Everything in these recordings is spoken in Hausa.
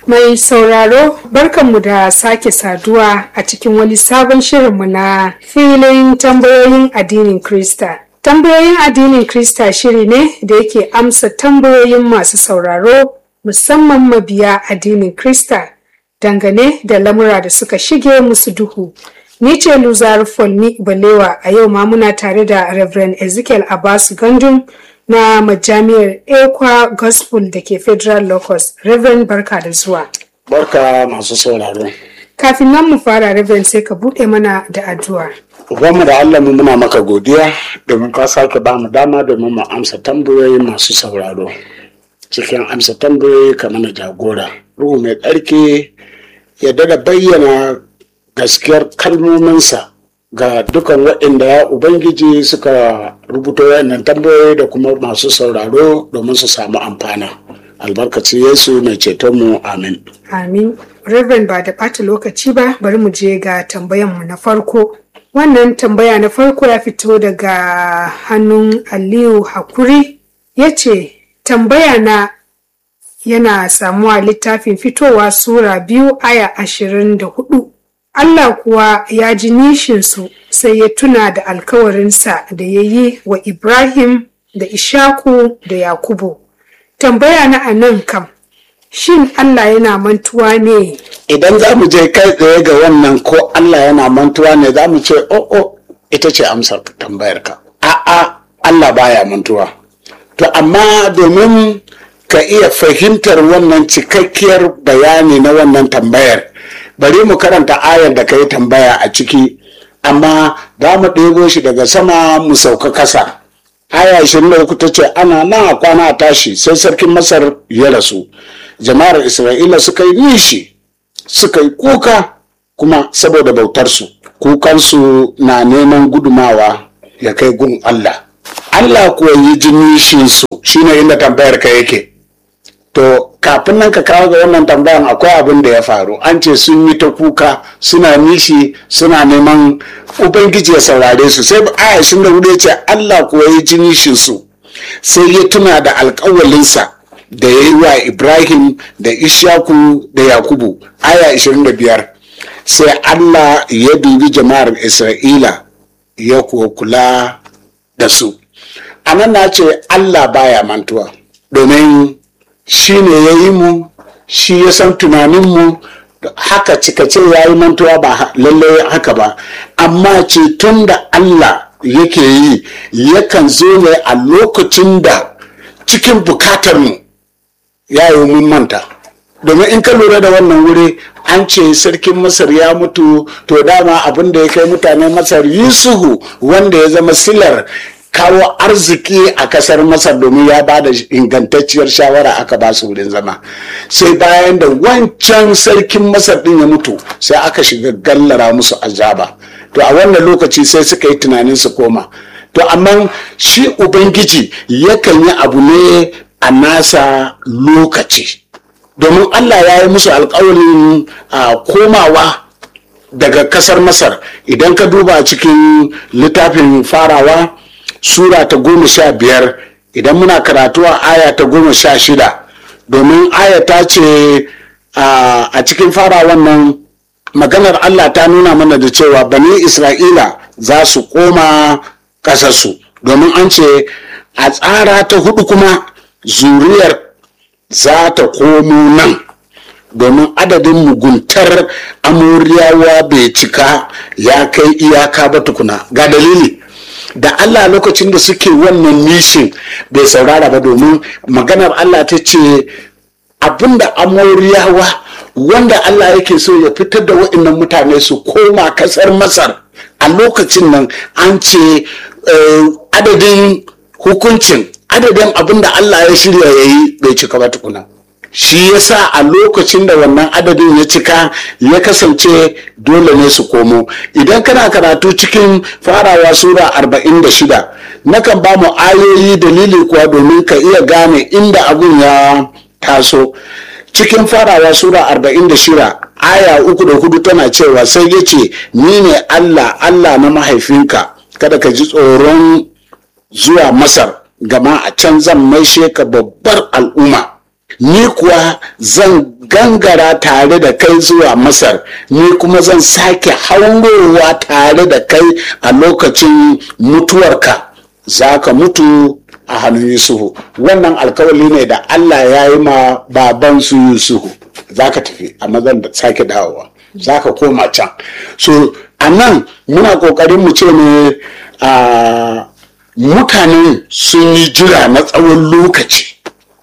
Mai sauraro barkanmu da sake saduwa a cikin wani sabon shirinmu na filin tambayoyin addinin Krista. Tambayoyin addinin Krista shiri ne da yake amsa tambayoyin masu sauraro musamman mabiya addinin Krista dangane da lamura da suka shige musu duhu. Ni ce Luzar Folmi Balewa a yau ma muna tare da Reverend Ezekiel Abbas Gandun na majami'ar Ekwa Gospel da ke Federal Locus. Reverend barka da zuwa. Barka masu sauraro. Kafin nan mu fara Reverend sai ka buɗe mana da addu'a. Ubanmu da Allah mu muna maka godiya domin ka sake ba mu dama domin mu amsa tambayoyi masu sauraro. Cikin amsa tambayoyi ka mana jagora. Ruhu mai tsarki ya dada bayyana gaskiyar kalmominsa ga dukan waɗanda ya Ubangiji suka rubuta waɗannan tambayoyi da kuma masu sauraro domin su samu amfana. Albarkaci Yesu mai cetonmu amin. Amin. Reverend ba da ɓata lokaci ba bari mu je ga tambayanmu na farko. Wannan tambaya na farko ya fito daga hannun Aliyu Hakuri ya ce, tambaya na yana samuwa littafin fitowa Sura biyu aya ashirin da hudu. Allah kuwa ya ji nishinsu sai ya tuna da alkawarinsa da ya yi wa Ibrahim da Ishaku da Yakubu. Tambaya na a nan kam, shin Allah yana mantuwa ne? Idan za mu je kai tsaye ga wannan ko Allah yana mantuwa ne za mu ce, "O, oh, ita ce amsar tambayarka." A'a, Allah baya mantuwa. To, amma domin ka iya fahimtar wannan cikakkiyar bayani na wannan tambayar, bari mu karanta ayar da ka yi tambaya a ciki, amma za mu ɗebo shi daga sama mu sauka kasa. aya 23 ta ce ana nan a kwana a tashi sai sarkin masar ya rasu jama'ar isra'ila suka yi nishi suka yi kuka kuma saboda bautarsu kukansu na neman gudumawa ya kai gun allah allah kuwa yi ji nishinsu shine inda tambayar ka yake to kafin nan ka kawo ga wannan tambayan akwai abin da ya faru an ce sun yi ta kuka suna nishi suna neman ubangiji ya saurare su sai aya sun da ya ce allah kuwa ya ji nishin su sai ya tuna da alkawalinsa da ya yi wa ibrahim da ishaku da yakubu aya 25 sai allah ya dubi jama'ar isra'ila ya kuwa kula da su a nan na ce allah baya mantuwa domin shi ne ya yi mu shi ya san tunaninmu haka cikace ya yi mantuwa ba lallai haka ba amma ceton da Allah yake yi yakan zo ne a lokacin da cikin bukatarmu ya yi mun manta domin in ka lura da wannan wuri an ce sarkin masar ya mutu to dama abin da ya kai mutanen masar yusuhu wanda ya zama silar kawo arziki a kasar masar domin ya ba da ingantacciyar shawara aka ba su wurin zama sai bayan da wancan sarkin masar din ya mutu sai aka shiga gallara musu azaba to a wannan lokaci sai suka yi tunanin su koma to amma shi ubangiji yakan yi abu ne a nasa lokaci domin allah ya yi musu alkawarin komawa daga kasar masar idan ka duba cikin littafin farawa sura ta goma sha biyar idan muna karatu a aya ta goma sha shida domin aya ta ce a cikin fara wannan maganar Allah ta nuna mana da cewa bani Isra'ila za su koma ƙasarsu domin an ce a tsara ta hudu kuma zuriyar za ta komo nan domin adadin muguntar amuriyawa bai cika ya kai iyaka ba tukuna ga dalili da Allah lokacin da suke wannan nishin bai saurara ba domin maganar Allah ta ce abinda amoriyawa wanda Allah yake so ya fitar da waɗannan mutane su koma kasar masar a lokacin nan an ce adadin hukuncin adadin abinda Allah ya shirya ya yi bai cika ba tukuna shi yasa a lokacin da wannan adadin ya cika ya kasance dole ne su komo idan kana karatu cikin farawa sura 46 nakan ba mu ayoyi dalili kuwa domin ka iya gane inda abun ya taso cikin farawa sura 46 aya uku da hudu tana cewa sai ya ce ni ne allah allah na mahaifinka kada ka ji tsoron zuwa masar gama a can zan maishe ka babbar al'umma ni kuwa zan gangara tare da kai zuwa masar ni kuma zan sake haurowa tare da kai a lokacin mutuwarka za ka mutu a hannun yusufu wannan alkawali ne da allah ya yi ma babansu yusufu za ka tafi amma zan sake dawowa za ka koma can so a nan muna kokarin mu ce ne a mutanen sun yi jira na tsawon lokaci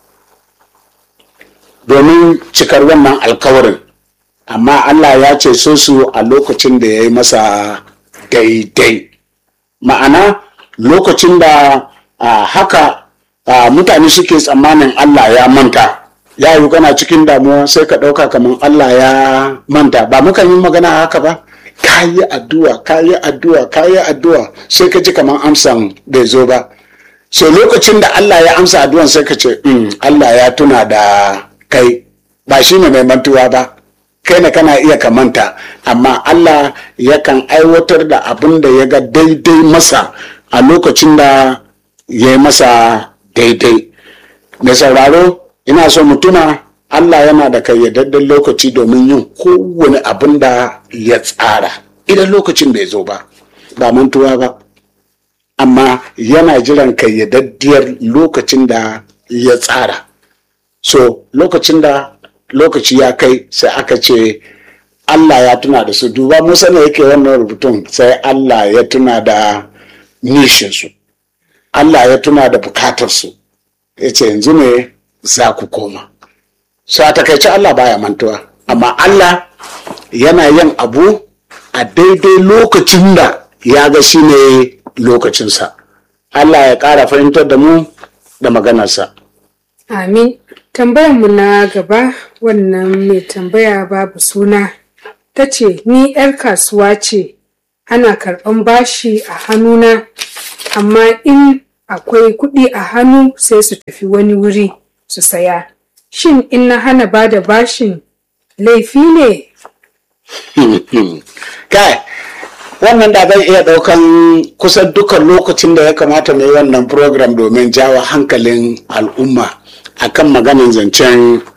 domin cikar wannan alkawarin amma Allah ya ce so su a lokacin da ya yi masa daidai ma'ana lokacin da haka mutane suke tsammanin Allah ya manta ya yi kana cikin damuwa sai ka ɗauka kamar Allah ya manta ba mukan yi magana haka ba ka yi addu'a ka yi addu'a ka yi addu'a sai ka ji kamar amsan bai zo ba so lokacin da Allah ya amsa addu'an sai ka ce Allah ya tuna da kai ba shi ne mai mantuwa ba kai ne kana iya ka manta amma Allah yakan aiwatar da abin da ya ga daidai masa a lokacin da ya yi masa daidai mai sauraro ina so mu tuna Allah yana da kayyadadden lokaci domin yin kowane abin da ya tsara idan lokacin bai zo ba ba mantuwa ba amma yana jiran kayyadaddiyar lokacin da ya tsara so lokacin da lokaci ya kai sai aka ce Allah ya tuna da su duba musa ne yake wannan rubutun sai Allah ya tuna da nishinsu Allah ya tuna da bukatarsu ya ce yanzu ne za ku koma so a takaice Allah baya mantuwa amma Allah yana yin abu a daidai lokacin da ya ga shi ne lokacinsa Allah ya ƙara fahimtar da mu da maganarsa Amin. Tambayarmu na gaba wannan mai tambaya babu suna ta ce ni 'yar kasuwa ce ana karɓan bashi a hannuna amma in akwai kuɗi a hannu sai su tafi wani wuri su saya. Shin in na hana ba da bashin laifi ne? Kai, wannan da zai iya ɗaukan kusan dukkan lokacin da ya kamata mai wannan program domin jawo hankalin al'umma akan maganin zancen